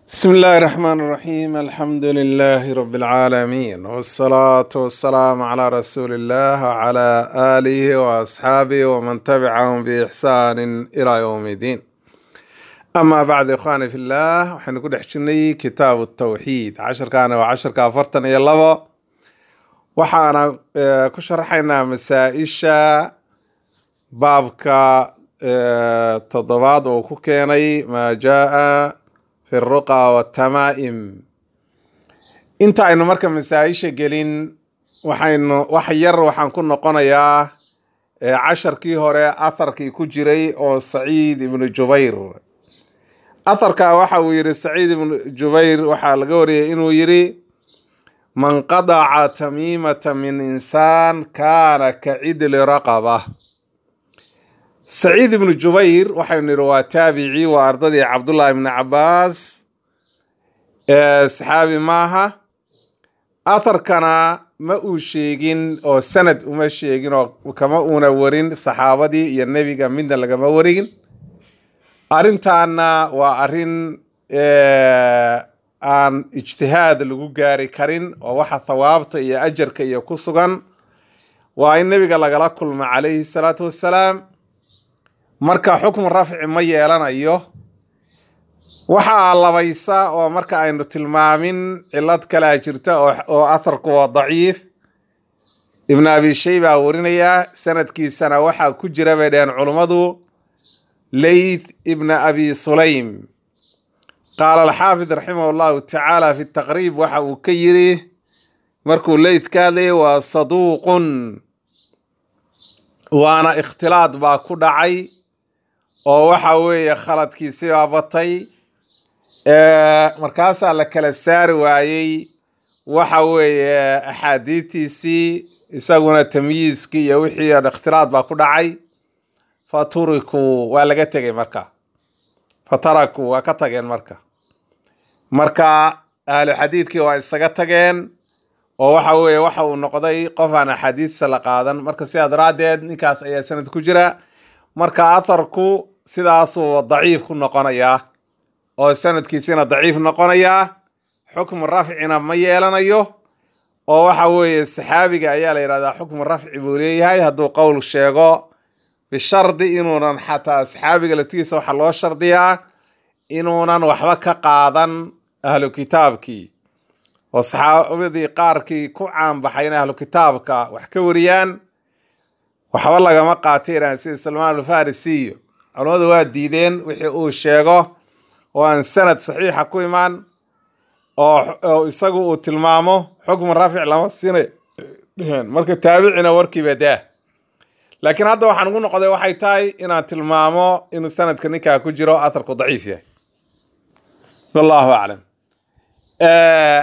بسم الله الرحمن الرحيم الحمد لله رب العالمين والصلاة والسلام على رسول الله وعلى آله وأصحابه ومن تبعهم بإحسان إلى يوم الدين أما بعد إخواني في الله وحين نقول حشني كتاب التوحيد عشر كان وعشر كافرتنا يلا وحانا آه، كشرحنا مسائشة بابك آه، تضباد وكوكيني ما جاء في الرقى والتمائم inta aynu marka masaa-isha gelin waxaynu wax yar waxaan ku noqonayaa ee casharkii hore atharkii ku jiray oo saciid ibnu jubayr atharka waxa uu yidhi saciid ibnu jubayr waxaa laga wariyay inuu yidhi man qadaca tamiimata min insaan kaana ka cidli raqaba saciid ibnu jubayr waxaynu nidhi waa taabici waa ardadii cabdullahi ibni cabaas ee saxaabi maaha atharkana ma uu sheegin oo sanad uma sheegin oo kama uuna warin saxaabadii iyo nebiga midna lagama warigin arrintaana waa arrin eh, aan ijtihaad lagu gaari karin oo waxa thawaabta iyo ajarka iyo ku sugan waa in nebiga lagala kulmo calayhi salaatu wassalaam marka xukmu rafci ma yeelanayo waxaa labaysa oo marka aynu tilmaamin cilad kalaa jirta oo- oo atharku waa daciif ibn abi shayba warinaya sanadkiisana waxaa ku jira bay dhaheen culummadu leyth ibn abi sulaym qaala alxaafid raximah llahu tacaala fi taqriib waxa uu ka yiri markuu leyth ka hadlayay waa saduuqun waana ikhtilaad baa ku dhacay oo waxa weeye khaladkiisii baa batay Ee, markaasaa la kala saari waayey waxa weeye axaadiidtiisii isaguna tamyiiskii iyo wixii oo dhan ikhtilaad baa ku dhacay faturikuu waa laga tegay marka fatarakuu waa ka tageen marka marka ahlu xadiidkii waa isaga tageen oo waxa weeye waxa uu noqday qof aan axaadiista la qaadan marka sidaa daraaddeed ninkaas ayaa sanad ku jira marka atharku sidaasuu daciif ku noqonayaa oo sanadkiisina daciif noqonayaa xukmu rafcina ma yeelanayo oo waxa weeye saxaabiga ayaa la yidhahdaa xukmu rafci buu leeyahay hadduu qowl sheego bishardi inuunan xataa saxaabiga laftigiisa waxaa loo shardiyaa inuunan waxba ka qaadan ahlu kitaabkii oo saxaabadii qaarkii ku caanbaxay in ahlu kitaabka wax ka wariyaan waxba lagama qaateen sida salmaan alfarisiyo culamadu waa diideen wixii uu sheego oo aan sanad saxiixa ku imaan oo oo isagu uu tilmaamo xukmu raafic lama siinay dheheen marka taabicina warkiiba daa laakiin hadda waxaan ugu noqday waxay tahay inaan tilmaamo inuu sanadka ninkaa ku jiro atharku daciif yahay wallahu aclam Eh,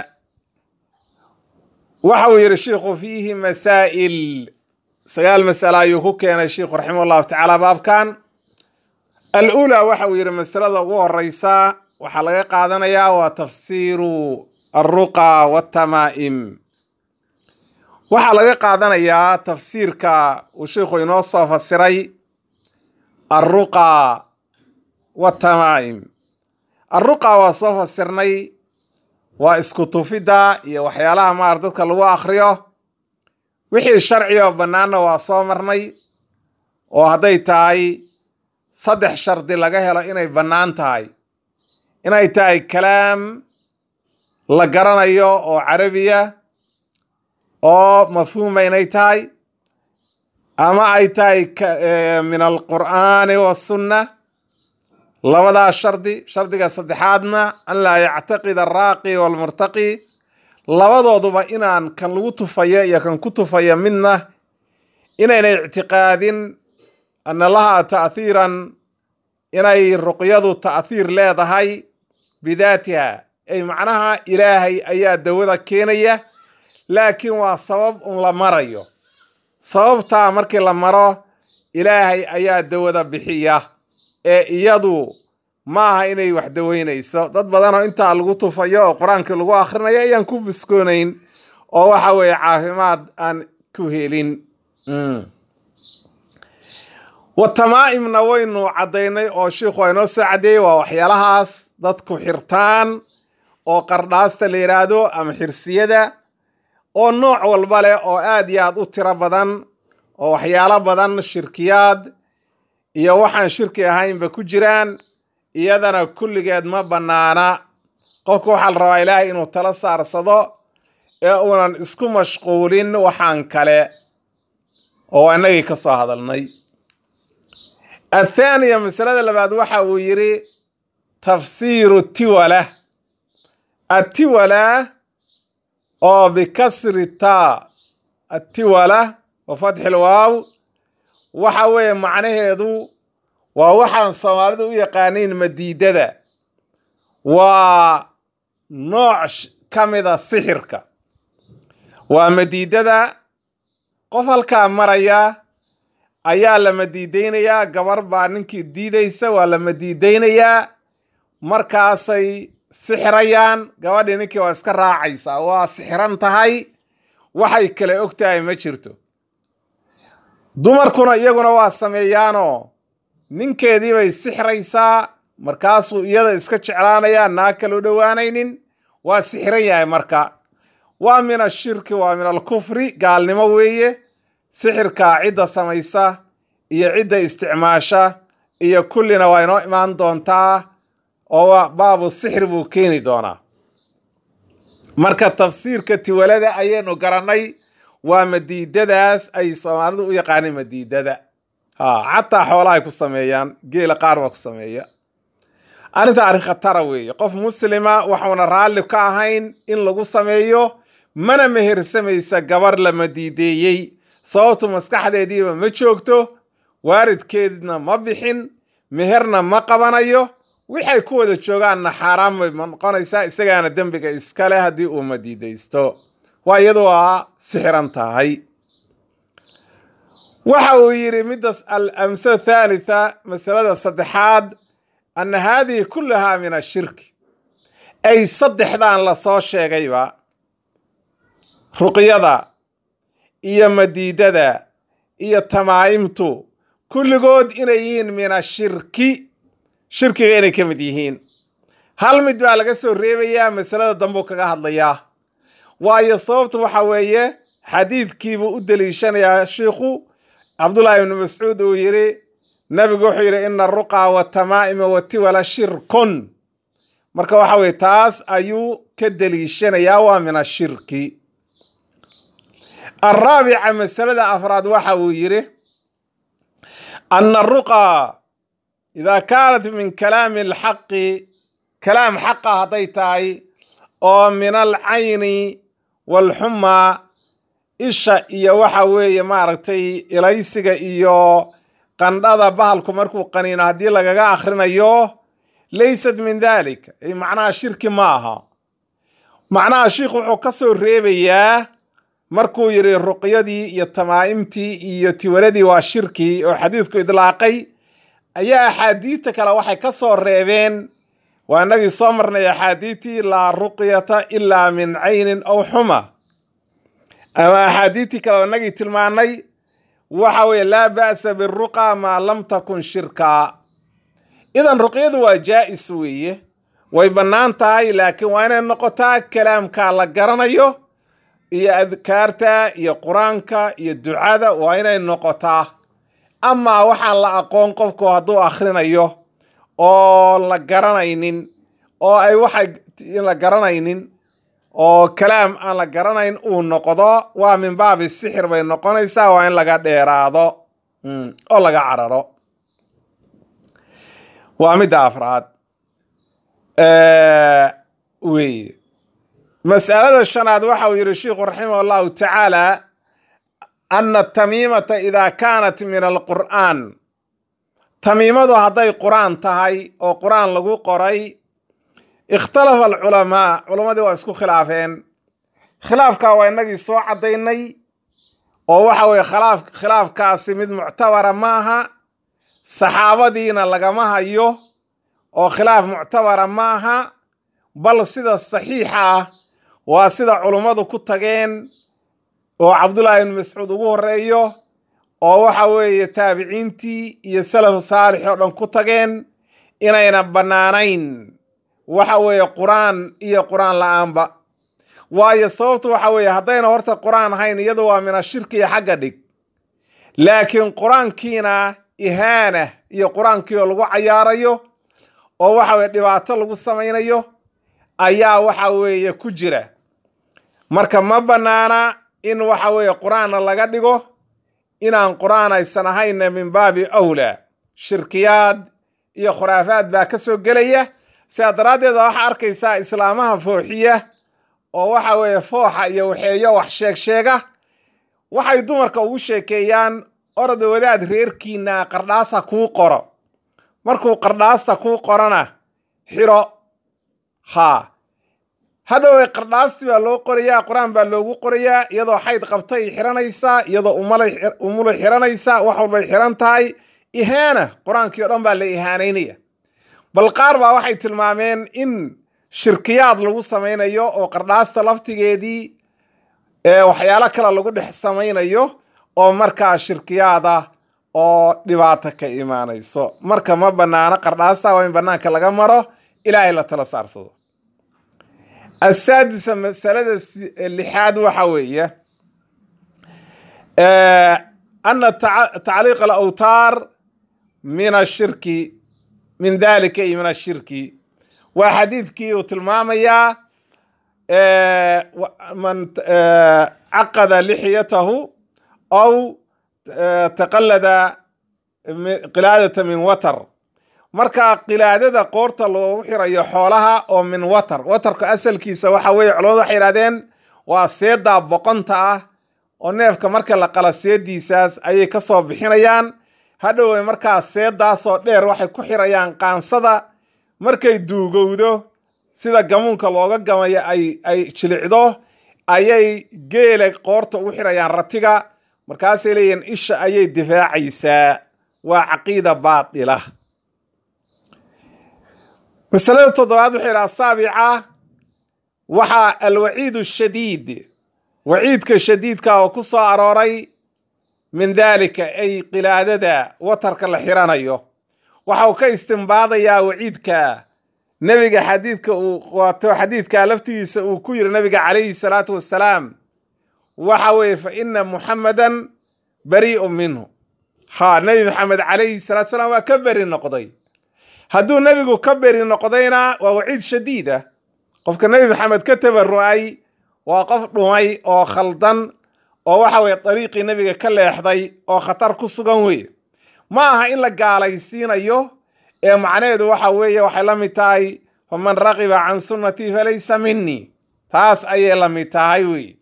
waxa uu yidhi shiikhu fiihi masaa'il sagaal mas'ale ayuu ku keenay shiikhu raximah llahu tacaala baabkan alula waxa uu yidhi masalada ugu horeysa waxaa laga qaadanayaa waa tafsiiru alruqa waatamaa'im waxaa laga qaadanayaa tafsiirka uu sheikhu inoo soo fasiray alruqa waatamaa'im alruqa waa soo fasirnay waa isku tufidda iyo waxyaalaha maar dadka lagu akhriyo wixii sharci oo bannaanna waa soo marnay oo hadday tahay saddex shardi laga helo inay bannaan tahay inay tahay kalaam la garanayo oo carabiya oo mafhuuma inay tahay ama ay tahay ka- eh, min alqur'aani wasunna labadaa shardi shardiga saddexaadna an laa yactaqid alraaqi walmurtaqi labadooduba inaan kan lagu tufayo iyo kan ku tufayo midna inayna ictiqaadin ana laha ta'hiiran inay ruqyadu ta'hiir leedahay bidaatiha ay macnaha ilaahay ayaa dawada keenaya laakiin waa sabab un la marayo sababtaa markii la maro ilaahay ayaa dawada bixiya ee iyadu ma aha inay wax daweynayso dad badanoo intaa lagu tufayo oo qur-aankii lagu akhrinayo ayaan ku biskoonayn oo waxa weeye caafimaad aan ku helin Mm. wa tamaa'imna waynu caddaynay oo shiikhu waa inoo soo caddeeyey waa waxyaalahaas dadku xirtaan oo qardhaasta la yidhaahdo ama xirsiyada oo nooc walba leh oo aad iyo aad u tiro badan oo waxyaalo badan shirkiyaad iyo waxaan shirki ahaynba ku jiraan iyadana kulligeed ma bannaana qofka waxaa la rabaa ilaahay inuu tala saarsado ee uunan isku mashquulin waxaan kale oo innagii ka soo hadalnay athaaniya masalada labaad waxa uu yidhi tafsiiru tiwala atiwala oo bikasri taa atiwala wa fatxi lwaaw waxa weeye macnaheedu waa waxaan soomaalidu u yaqaaniin madiidada waa nooc ka mida sixirka waa madiidada qof halkaa maraya ayaa la madiidaynayaa gabar baa ninkii diidaysa waa la madiidaynayaa markaasay sixirayaan gabadhii ninkii waa iska raacaysaa waa sixiran tahay waxay kale og tahay ma jirto dumarkuna iyaguna waa sameeyaanoo ninkeedii bay sixiraysaa markaasuu iyada iska jeclaanayaa naag kale u dhowaanaynin waa sixiran yahay marka waa min ashirki waa min alkufri gaalnimo weeye sixirkaa cidda samaysa iyo cidda isticmaasha iyo kullina waa inoo imaan doontaa oo baabu sixir buu keeni doonaa marka tafsiirka tiwalada ayaynu garannay waa madiidadaas ay soomaalidu u yaqaaneen madiidada ha xataa xoolahay ku sameeyaan geela qaar baa ku sameeya arrinta arrin khatara weeye qof muslima waxuuna raalli ka ahayn in lagu sameeyo mana mehersamaysa gabar la madiideeyey sababtu maskaxdeediiba ma joogto waaridkeedna ma bixin meherna ma qabanayo waxay ku wada joogaanna xaaraan bay noqonaysaa isagaana dembiga iskale haddii uu madiidaysto waa iyadu waa sixiran tahay waxa uu yidhi middas alamsala thalitha masalada saddexaad anna haadihi kullahaa min ashirki ay saddexdan lasoo sheegayba ruqyada iyo madiidada iyo tamaa'imtu kulligood inay yihiin min ashirki shirkiga inay ka mid yihiin hal mid baa laga soo reebayaa masalada dambuu kaga hadlayaa waayo sababtu waxa weeye xadiidkiibuu u deliishanayaa shiikhu cabdullaahi ibnu mascuud uu yidhi nabigu wuxuu yidhi ina aruqa watamaa'ima watiwala shirkun marka waxa weye taas ayuu ka deliishanayaa waa min ashirki alraabica masalada afraad waxa uu yidhi ana aruqa idaa kaanat min kalaami alxaqi kalaam xaqa hadday tahay oo min alcayni walxumaa isha iyo waxa weeye maaragtay ilaysiga iyo qandhada bahalku markuu qaniino haddii lagaga akhrinayo laysat min dalik macnaha shirki ma aha macnaha shiikhu wuxuu ka soo reebayaa markuu yidhi ruqyadii iyo tamaa'imtii iyo tiwaladii waa shirki oo xadiidku idlaaqay ayaa axaadiidta kale waxay ka soo reebeen waa inagii soo marnay axaadiidtii laa ruqyata ilaa min caynin aw xuma ama axaadiidtii kale oo inagii tilmaanay waxa weeye laa ba'sa biruqa maa lam takun shirkaa idan ruqyadu waa jaa'is weeye way bannaan tahay laakiin waa inay noqotaa kalaamkaa la garanayo iyo adkaarta iyo qur-aanka iyo ducada waa inay noqotaa amaa waxaan la aqoon qofku hadduu akhrinayo oo la garanaynin oo ay waxay la garanaynin oo kalaam aan la garanayn uu noqdo waa min baabi sixir bay noqonaysaa waa in laga dheeraado oo laga cararo waa midda afraad weye mas'alada shanaad waxa uu yidhi sheikhu raximah allahu tacaala ana tamiimata idaa kaanat min alqur'aan tamiimadu hadday qur-aan tahay oo qur-aan lagu qoray ikhtalafa alculamaa culammadii waa isku khilaafeen khilaafkaa waa inagii soo caddaynay oo waxa weye khilaaf khilaafkaasi mid muctabara ma aha saxaabadiina lagama hayo oo khilaaf muctabara ma aha bal sida saxiixa ah waa sida culummadu ku tageen oo cabdullaahi ibnu mascuud ugu horeeyo oo waxa weeye taabiciintii iyo salaf saalix oo dhan ku tageen inayna bannaanayn waxa weeye qur-aan iyo qur-aan la-aanba waayo sababtu waxa weeye haddayna horta qur-aan ahayn iyadu waa mina shirki iyo xagga dhig laakiin qur-aankiina ihaana iyo qur-aankii oo lagu cayaarayo oo waxa weye dhibaato lagu samaynayo ayaa waxa weeye ku jira marka ma bannaana in waxa weeye qur-aanna laga dhigo inaan qur-aan aysan ahayna min baabi awlaa shirkiyaad iyo khuraafaad baa ka soo gelaya sidaa daraaddeed waxaa arkaysaa islaamaha fooxiya oo waxa weeye fooxa iyo waxeeyo wax sheeg sheega waxay dumarka ugu sheekeeyaan orda wadaad reerkiina qardhaasa kuu qoro markuu qardhaasta kuu qorona xiro haa hadhowey qardhaastii baa loo qorayaa qur-aan baa loogu qorayaa iyadoo xayd qabtay xiranaysaa iyadoo umulay xiranaysaa wax walbay xiran tahay ihaana qur-aankii o dhan baa la ihaanaynaya bal qaar baa waxay tilmaameen in shirkiyaad lagu samaynayo oo qardhaasta laftigeedii waxyaalo kale lagu dhex samaynayo oo markaa shirkiyaada oo dhibaato ka imaanayso marka ma bannaano qardhaasta waa in bannaanka laga maro ilaahay la tala saarsado asaadisa masalada lixaad waxa weeye ana tacliiq alawtaar min ashirki min dalika iyo min ashirki waa xadiidkii uu tilmaamayaa man caqada lixyatahu aw taqallada qilaadata min watar marka qilaadada qoorta loogu xirayo xoolaha oo min watar watarka asalkiisa waxa weeye culamadu waxay yidhahdeen waa seedaa boqonta ah oo neefka marka la qala seediisaas ayay ka soo bixinayaan hadhowe markaa seedaasoo dheer waxay ku xirayaan qaansada markay duugowdo sida gamuunka looga gamayo ay ay jilicdo ayay geela qoorta ugu xirayaan ratiga markaasay leeyihiin isha ayay difaacaysaa waa caqiida baatila masalada toddobaad wuxuu yidhaha saabica waxaa alwaciid shadiid waciidka shadiidka oo ku soo arooray min daalika ay qilaadada watarka la xiranayo waxa uu ka istimbaadayaa waciidka nebiga xadiidka uu wato xadiidka laftigiisa uu ku yiri nabiga calayhi salaatu wassalaam waxa weeye fa ina muxamadan barii'un minhu ha nebi maxamed calayhi salatu salaam waa ka beri noqday hadduu nebigu ka beri noqdayna waa waciid shadiid ah qofka nebi maxamed ka tabaru'ay waa qof dhumay oo khaldan oo waxa weye dariiqii nebiga ka leexday oo khatar ku sugan weye ma aha in la gaalaysiinayo ee macnaheedu waxa weeye waxay la mid tahay faman raqiba can sunnatii falaysa minii taas ayay la mid tahay weye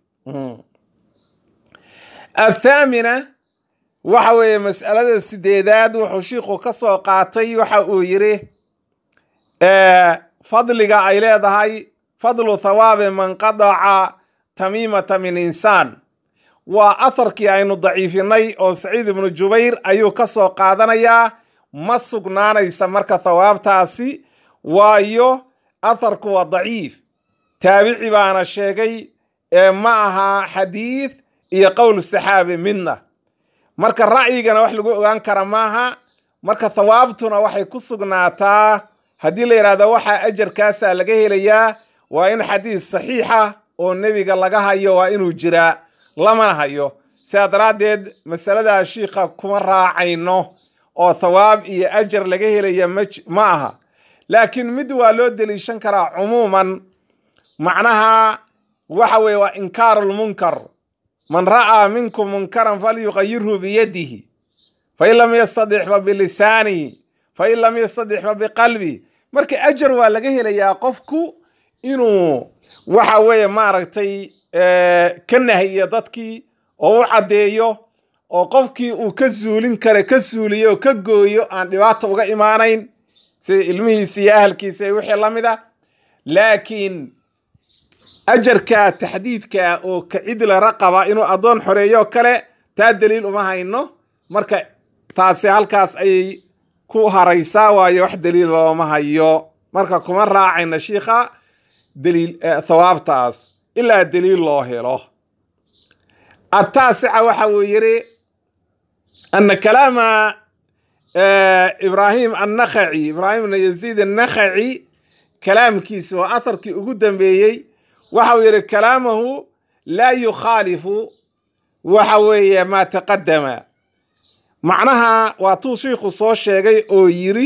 athaamina waxa weeye mas'alada sideedaad wuxuu shiikhu ka soo qaatay waxa uu yidhi fadliga ay leedahay fadlu thawaabi man qadaca tamiimata min insaan waa atharkii aynu daciifinay oo saciid ibnu jubayr ayuu ka soo qaadanayaa ma sugnaanaysa marka thawaabtaasi waayo atharku waa daciif taabici baana sheegay ee ma aha xadiid iyo qowl saxaabi midna marka ra'yigana wax lagu ogaan kara maaha marka thawaabtuna waxay ku sugnaataa haddii la yidhahdo waxaa ajarkaasaa laga helayaa waa in xadiis saxiixa oo nebiga laga hayo waa inuu jiraa lamana hayo sidaa daraaddeed masaladaa shiikha kuma raacayno oo thawaab iyo ajar laga helaya ma aha laakiin mid waa loo deliishan karaa cumuuman macnaha waxa weeye waa inkaaru lmunkar man ra'aa minkum munkaran falyuqayirhu biyadihi fain lam yastadix fa bilisaanihi fain lam yastadix fa biqalbi marka ajar waa laga helayaa qofku inuu waxa weeye maaragtay ka nahiyo dadkii oo u caddeeyo oo qofkii uu ka suulin kara ka suuliyo oo ka gooyo aan dhibaata uga imaanayn sida ilmihiisa iyo ahalkiisa iyo wixii la mid a laakiin ajarka taxdiidka oo kacidla raqaba inuu addoon xoreeyo kale taa daliil uma hayno marka taasi halkaas ayay ku haraysaa waayo wax daliil looma hayo marka kuma raacayna shiikha daliil thawaabtaas ilaa daliil loo helo ataasica waxa uu yidhi ana kalaama ibraahim annakhaci ibraahim ibn yaziid annakhaci kalaamkiisa waa atharkii ugu dambeeyey waxa uu yidhi kalaamahu laa yukhaalifu waxa weeye maa taqadama macnaha waa tuu shiikhu soo sheegay oo yiri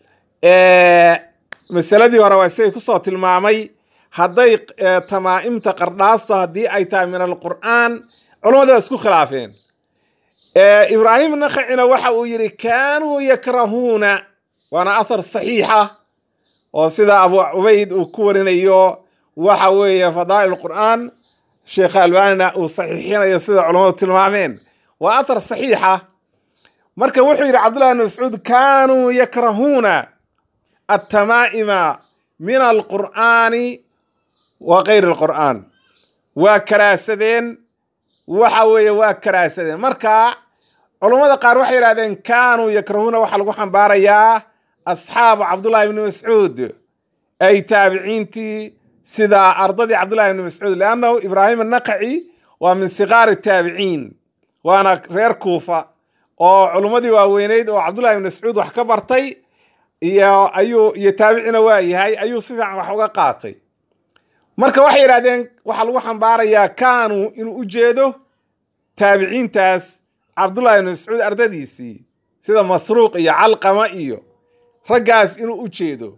masaladii hore waa isagay kusoo tilmaamay hadday tamaa'imta qardhaasto haddii ay tahay min alqur'aan culammadu waa isku khilaafeen ibraahim nakhacina waxa uu yidhi kaanuu yakrahuuna waana athar saxiixa oo sida abu cubayd uu ku warinayo waxa weeye fadaa'il qur'aan sheekh albanina uu saxiixinayo sida culammadu tilmaameen waa athar saxiixa marka wuxuu yidhi cabdullahi bn mascuud kaanuu yakrahuuna attamaa'ima min alqur'aani wa kayri alqur'aan waa karaasadeen waxa weeye waa karaasadeen marka culummada qaar waxay yidhahdeen kaanuu yakrahuuna waxaa lagu xambaarayaa asxaabu cabdullahi bni mascuud ay taabiciintii sida ardadii cabdullahi bni mascuud leannahu ibraahim annaqaci waa min sigaari taabiciin waana reer kuufa oo culummadii waaweyneyd oo cabdullahi bni mascuud wax ka bartay iyo ayuu iyo taabicina waa yahay ayuu si fiican wax uga qaatay marka waxay yidhahdeen waxaa lagu xambaarayaa kaanuu inuu u jeedo taabiciintaas cabdullahi bni mascuud ardadiisii sida masruuq iyo calqama iyo raggaas inuu u jeedo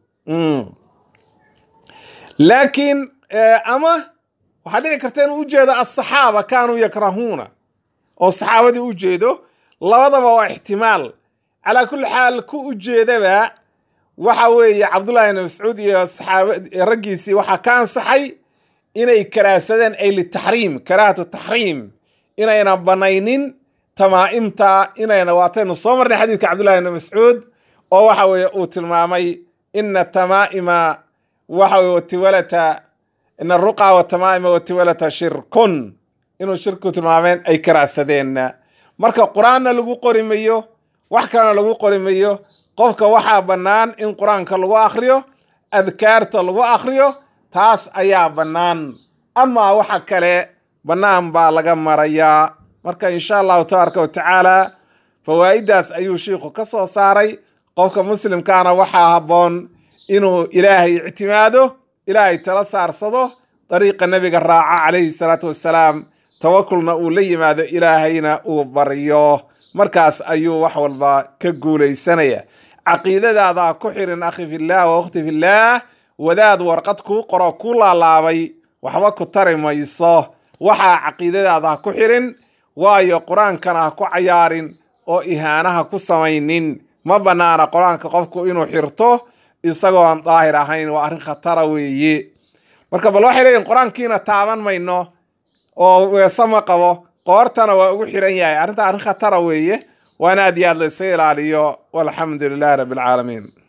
laakiin ama waxaa dhici karta inuu ujeedo asaxaaba kaanuu yakrahuuna oo saxaabadii u jeedo labadaba waa ixtimaal calaa kulli xaal ku ujeedaba waxa weeye cabdullahi bni mascuud iyo saxaaba raggiisii waxaa ka ansaxay inay karaasadeen ay litaxriim karaahatu taxriim inayna banaynin tamaa'imta inayna waataynu soo marnay xadiidka cabdullahi bni mascuud oo waxa weeye uu tilmaamay ina tamaa'ima waxa weye watiwalata ina aruqa watamaa'ima watiwalata shirkun inuu shirku tilmaameen ay karaasadeen marka qur-aanna lagu qori mayo wax kalena lagu qori mayo qofka waxaa bannaan in qur-aanka lagu akhriyo adkaarta lagu akhriyo taas ayaa bannaan amaa waxa kale bannaan baa laga marayaa marka insha allahu tabaaraka wa tacaala fawaa'idaas ayuu shiikhu ka soo saaray qofka muslimkaana waxaa habboon inuu ilaahay ictimaado ilaahay tala saarsado dariiqa nebiga raaca calayhi salaatu wassalaam tawakulna uu la yimaado ilaahayna uu baryo markaas ayuu wax walba ka guulaysanaya caqiidadaada ku xirin akhi fillaah wa ukhti fillaah wadaad warqad kuu qoro kuu laalaabay waxba ku tari mayso waxaa caqiidadaada ku xirin waayo qur-aankana ha ku cayaarin oo ihaanaha ku samaynin ma bannaana qur-aanka qofku inuu xirto isagoon daahir ahayn waa arrin khatara weeye marka bal waxay leeyihin qur-aankiina taaban mayno oo weese ma qabo qoortana waa ugu xiran yahay arrinta arrin khatara weeye waana aad iyo aad la isaga ilaaliyo walxamdu lilahi rabbi alcaalamiin